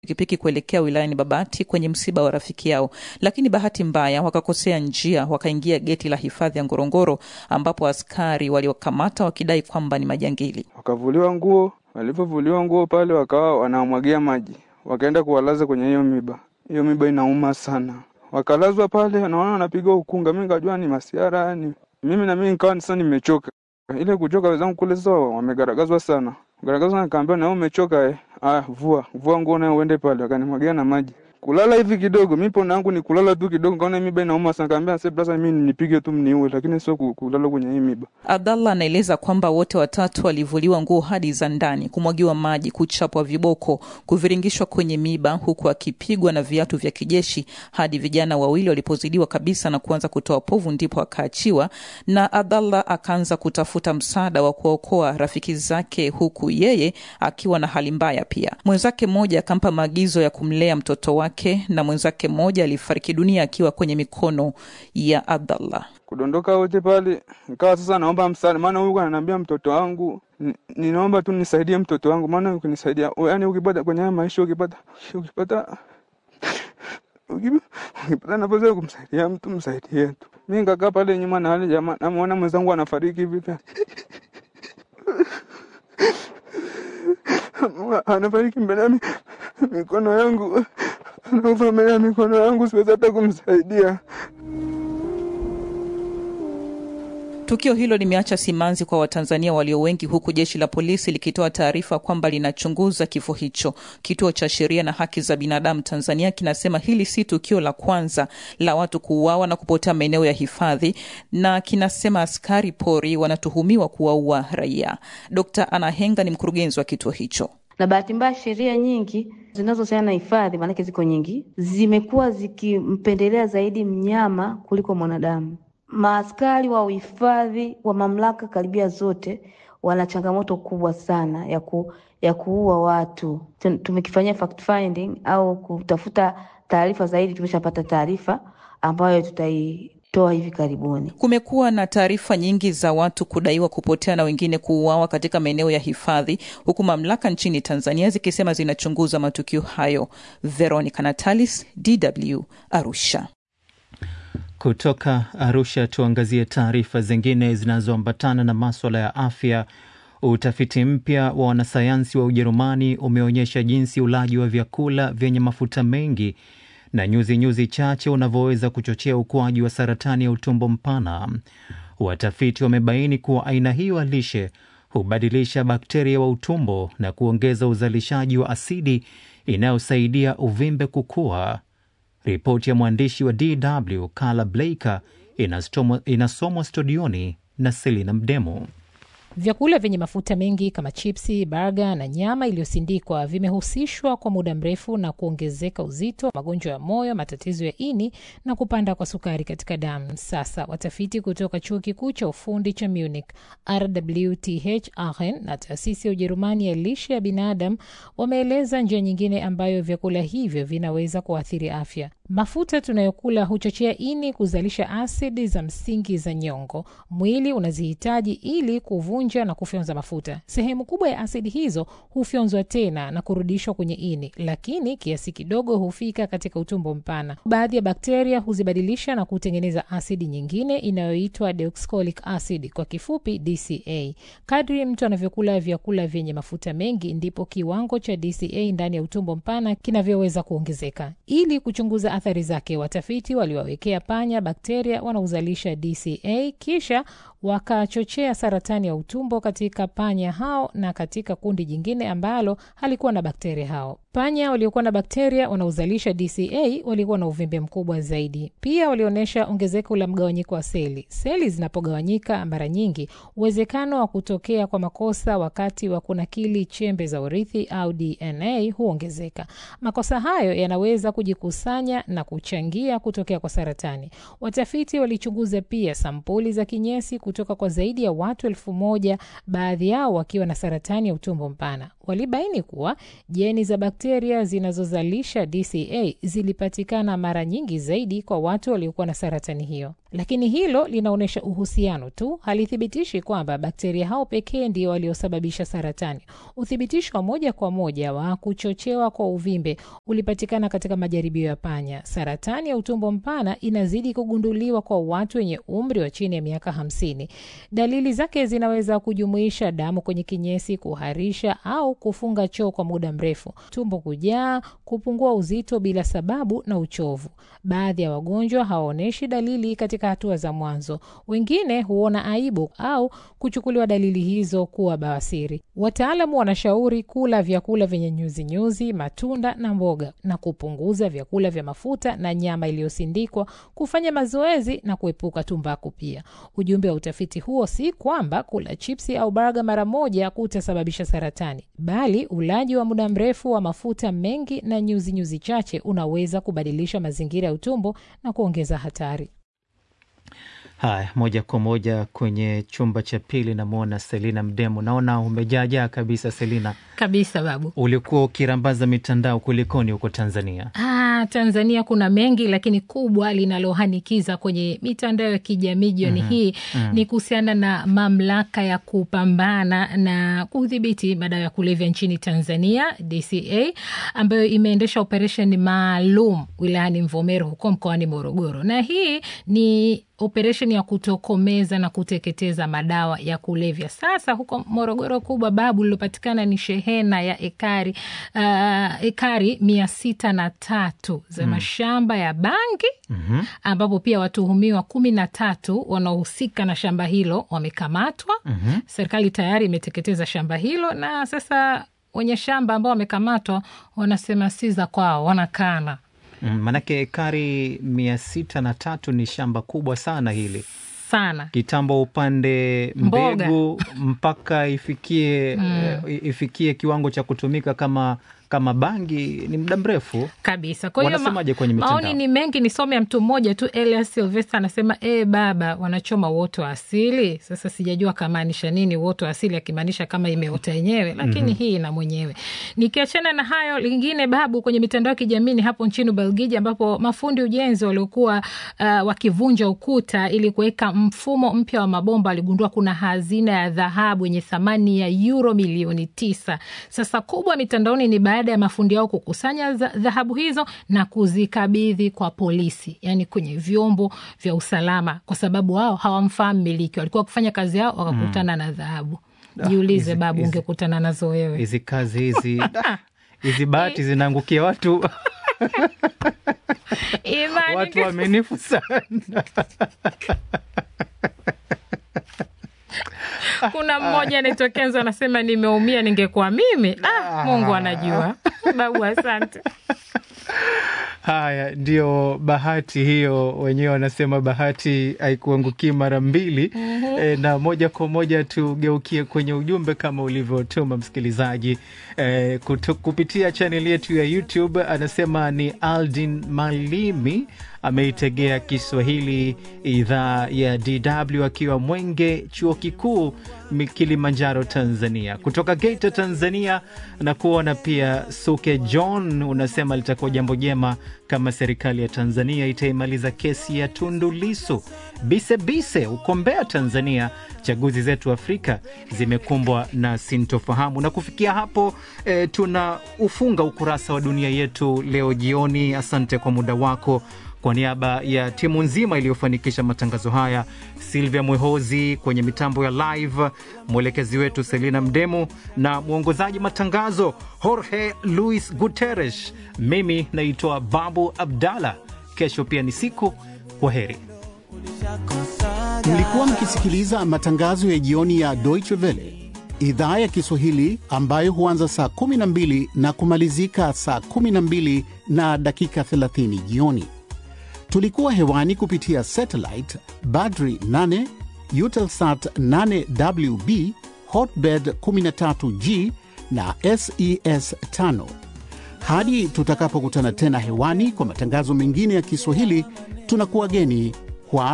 pikipiki kuelekea wilayani Babati kwenye msiba wa rafiki yao, lakini bahati mbaya wakakosea njia, wakaingia geti la hifadhi ya Ngorongoro ambapo askari waliokamata wakidai kwamba ni majangili. Wakavuliwa nguo, walivyovuliwa nguo pale wakawa wanamwagia maji, wakaenda kuwalaza kwenye hiyo miba. Hiyo miba inauma sana, wakalazwa pale, naona wanapiga ukunga. Mi nikajua ni masiara ni mimi na mimi nikawa sasa nimechoka. Ile kuchoka wenzangu kule sasa wamegaragazwa sana, garagazwa, nikaambia na wewe umechoka eh? Ah, vua vua nguo nayo uende pale, wakanimwagia na maji kulala hivi kidogo, mi pona yangu ni kulala tu kidogo, kaona miba inauma sana, kaambia sasa brasa, mimi nipige tu mniue, lakini sio kulala kwenye hii miba. Abdallah anaeleza kwamba wote watatu walivuliwa nguo hadi za ndani, kumwagiwa maji, kuchapwa viboko, kuviringishwa kwenye miba, huku akipigwa na viatu vya kijeshi hadi vijana wawili walipozidiwa kabisa na kuanza kutoa povu, ndipo akaachiwa na Abdallah akaanza kutafuta msaada wa kuokoa rafiki zake, huku yeye akiwa na hali mbaya pia. Mwenzake mmoja akampa maagizo ya kumlea mtoto wake na mwenzake mmoja alifariki dunia akiwa kwenye mikono ya Abdallah. Kudondoka wote pale, nikawa sasa naomba msaada, maana huyu ananiambia mtoto wangu, ninaomba tu nisaidie mtoto wangu, maana ukinisaidia, yani ukipata kwenye haya maisha, ukipata ukipata ukipata nafasi ya kumsaidia mtu msaidie tu. Mi nikakaa pale nyuma na wale jamaa, namuona mwenzangu anafariki hivi anafariki mbele ya mikono yangu anakufa mbele ya mikono yangu, siwezi hata kumsaidia. Tukio hilo limeacha simanzi kwa Watanzania walio wengi, huku jeshi la polisi likitoa taarifa kwamba linachunguza kifo hicho. Kituo cha Sheria na Haki za Binadamu Tanzania kinasema hili si tukio la kwanza la watu kuuawa na kupotea maeneo ya hifadhi, na kinasema askari pori wanatuhumiwa kuwaua raia. Dkt. Anna Henga ni mkurugenzi wa kituo hicho na bahati mbaya sheria nyingi zinazohusiana na hifadhi, maanake ziko nyingi, zimekuwa zikimpendelea zaidi mnyama kuliko mwanadamu. Maaskari wa uhifadhi wa mamlaka karibia zote wana changamoto kubwa sana ya, ku, ya kuua watu. Tumekifanyia fact finding au kutafuta taarifa zaidi, tumeshapata taarifa ambayo tutai toa hivi karibuni. Kumekuwa na taarifa nyingi za watu kudaiwa kupotea na wengine kuuawa katika maeneo ya hifadhi, huku mamlaka nchini Tanzania zikisema zinachunguza matukio hayo. Veronica Natalis, DW, Arusha. Kutoka Arusha tuangazie taarifa zingine zinazoambatana na maswala ya afya. Utafiti mpya wa wanasayansi wa Ujerumani umeonyesha jinsi ulaji wa vyakula vyenye mafuta mengi na nyuzi nyuzi chache unavyoweza kuchochea ukuaji wa saratani ya utumbo mpana. Watafiti wamebaini kuwa aina hiyo ya lishe hubadilisha bakteria wa utumbo na kuongeza uzalishaji wa asidi inayosaidia uvimbe kukua. Ripoti ya mwandishi wa DW Carla Blaker inasomwa studioni na Selina Mdemo. Vyakula vyenye mafuta mengi kama chipsi, baga na nyama iliyosindikwa vimehusishwa kwa muda mrefu na kuongezeka uzito, magonjwa ya moyo, matatizo ya ini na kupanda kwa sukari katika damu. Sasa watafiti kutoka chuo kikuu cha ufundi cha Munich, RWTH Aachen na taasisi ya Ujerumani ya lishe ya binadamu wameeleza njia nyingine ambayo vyakula hivyo vinaweza kuathiri afya. Mafuta tunayokula huchochea ini kuzalisha asidi za msingi za nyongo. Mwili unazihitaji ili kuvunja na kufyonza mafuta. Sehemu kubwa ya asidi hizo hufyonzwa tena na kurudishwa kwenye ini, lakini kiasi kidogo hufika katika utumbo mpana. Baadhi ya bakteria huzibadilisha na kutengeneza asidi nyingine inayoitwa deoxycholic acid, kwa kifupi DCA. Kadri mtu anavyokula vyakula vyenye mafuta mengi, ndipo kiwango cha DCA ndani ya utumbo mpana kinavyoweza kuongezeka. Ili kuchunguza athari zake, watafiti waliwawekea panya bakteria wanaozalisha DCA kisha wakachochea saratani ya utumbo katika panya hao na katika kundi jingine ambalo halikuwa na bakteria hao. Panya waliokuwa na bakteria wanaozalisha DCA walikuwa na uvimbe mkubwa zaidi. Pia walionyesha ongezeko la mgawanyiko wa seli. Seli zinapogawanyika mara nyingi, uwezekano wa kutokea kwa makosa wakati wa kunakili chembe za urithi au DNA huongezeka. Makosa hayo yanaweza kujikusanya na kuchangia kutokea kwa saratani. Watafiti walichunguza pia sampuli za kinyesi kutoka kwa zaidi ya watu elfu moja, baadhi yao wakiwa na saratani ya utumbo mpana. Walibaini kuwa jeni za bakteria zinazozalisha DCA zilipatikana mara nyingi zaidi kwa watu waliokuwa na saratani hiyo. lakini hilo linaonyesha uhusiano tu, halithibitisha kwamba bakteria hao pekee ndio waliosababisha saratani. Uthibitisho wa moja kwa moja wa kuchochewa kwa uvimbe ulipatikana katika majaribio ya panya. Saratani ya utumbo mpana inazidi kugunduliwa kwa watu wenye umri wa chini ya miaka hamsini. Dalili zake zinaweza kujumuisha damu kwenye kinyesi, kuharisha au kufunga choo kwa muda mrefu, tumbo kujaa, kupungua uzito bila sababu na uchovu. Baadhi ya wagonjwa hawaonyeshi dalili katika hatua za mwanzo. Wengine huona aibu au kuchukuliwa dalili hizo kuwa bawasiri. Wataalamu wanashauri kula vyakula vyenye nyuzinyuzi, matunda na mboga, na kupunguza vyakula vya mafuta na nyama iliyosindikwa, kufanya mazoezi na kuepuka tumbaku. Pia ujumbe wa utafiti huo si kwamba kula chipsi au baga mara moja kutasababisha saratani, bali ulaji wa muda mrefu wa mafuta mengi na nyuzinyuzi nyuzi chache unaweza kubadilisha mazingira ya utumbo na kuongeza hatari. Haya, moja kwa moja kwenye chumba cha pili, namwona Selina Mdemu. Naona umejaajaa kabisa Selina. Kabisa babu. Ulikuwa ukirambaza mitandao, kulikoni huko Tanzania? Ah, Tanzania kuna mengi, lakini kubwa linalohanikiza kwenye mitandao ya kijamii jioni Mhm, hii mhm. ni kuhusiana na mamlaka ya kupambana na kudhibiti madawa ya kulevya nchini Tanzania, DCA, ambayo imeendesha operesheni maalum wilayani Mvomero huko mkoani Morogoro, na hii ni operesheni ya kutokomeza na kuteketeza madawa ya kulevya. Sasa huko Morogoro kubwa babu lilopatikana ni shehena ya ekari uh, ekari mia sita na tatu za Mm. mashamba ya bangi Mhm. ambapo pia watuhumiwa kumi na tatu wanaohusika na shamba hilo wamekamatwa. Mhm. Serikali tayari imeteketeza shamba hilo, na sasa wenye shamba ambao wamekamatwa wanasema si za kwao, wanakana Mm, Manake ekari mia sita na tatu ni shamba kubwa sana hili sana. kitambo, upande Mboga. mbegu mpaka ifikie Mm. eh, ifikie kiwango cha kutumika kama kama bangi ni muda mrefu. kabisa. Kwa hiyo ma- Wanasemaje kwenye mitandao? maoni ni mengi, nisome ya mtu mmoja tu. Elias Silvester anasema e, baba wanachoma uoto wa asili. Sasa sijajua kamaanisha nini uoto wa asili, akimaanisha kama imeota yenyewe, lakini Mhm. hii ina mwenyewe. Nikiachana na hayo, lingine babu, kwenye mitandao ya kijamii ni hapo nchini Ubelgiji, ambapo mafundi ujenzi waliokuwa uh, wakivunja ukuta ili kuweka mfumo mpya wa mabomba waligundua kuna hazina ya dhahabu yenye thamani ya euro milioni tisa. Sasa kubwa mitandaoni ni baada ya mafundi hao kukusanya za- dhahabu hizo na kuzikabidhi kwa polisi, yani kwenye vyombo vya usalama, kwa sababu wao hawamfahamu miliki, walikuwa wakifanya kazi yao wakakutana na dhahabu. Ah, Jiulize hizi- babu, hizi- ungekutana nazo wewe? Hizi kazi hizi da, hizi bahati zinaangukia watu Imani watu waaminifu sana. kuna mmoja anaitwa Kenzo anasema nimeumia, ningekuwa mimi. Ah, Mungu anajua. Babu, asante. Haya, ndio bahati hiyo, wenyewe wanasema bahati haikuangukii mara mbili. Mhm. E, na moja kwa moja tugeukie kwenye ujumbe kama ulivyotuma msikilizaji e, kutu, kupitia chaneli yetu ya YouTube. Anasema ni Aldin Malimi ameitegea Kiswahili idhaa ya DW akiwa Mwenge, chuo kikuu Mi- Kilimanjaro, Tanzania. Kutoka Geita, Tanzania, na kuona pia Suke John unasema litakuwa jambo jema kama serikali ya Tanzania itaimaliza kesi ya Tundu Lisu. Bise Bise uko Mbeya, Tanzania, chaguzi zetu Afrika zimekumbwa na sintofahamu. Na kufikia hapo e, tuna ufunga ukurasa wa dunia yetu leo jioni. Asante kwa muda wako. Kwa niaba ya timu nzima iliyofanikisha matangazo haya, Silvia Mwehozi kwenye mitambo ya live, mwelekezi wetu Selina Mdemu na mwongozaji matangazo Jorge Luis Guterres. Mimi naitwa Babu Abdallah. Kesho pia ni siku. Kwa heri. Mlikuwa mkisikiliza matangazo ya jioni ya Deutsche Welle idhaa ya Kiswahili ambayo huanza saa 12 na kumalizika saa 12 na dakika 30 jioni. Tulikuwa hewani kupitia satellite Badri 8, Eutelsat 8WB, Hotbird 13G na SES 5. Hadi tutakapokutana tena hewani kwa matangazo mengine ya Kiswahili, tunakuwa geni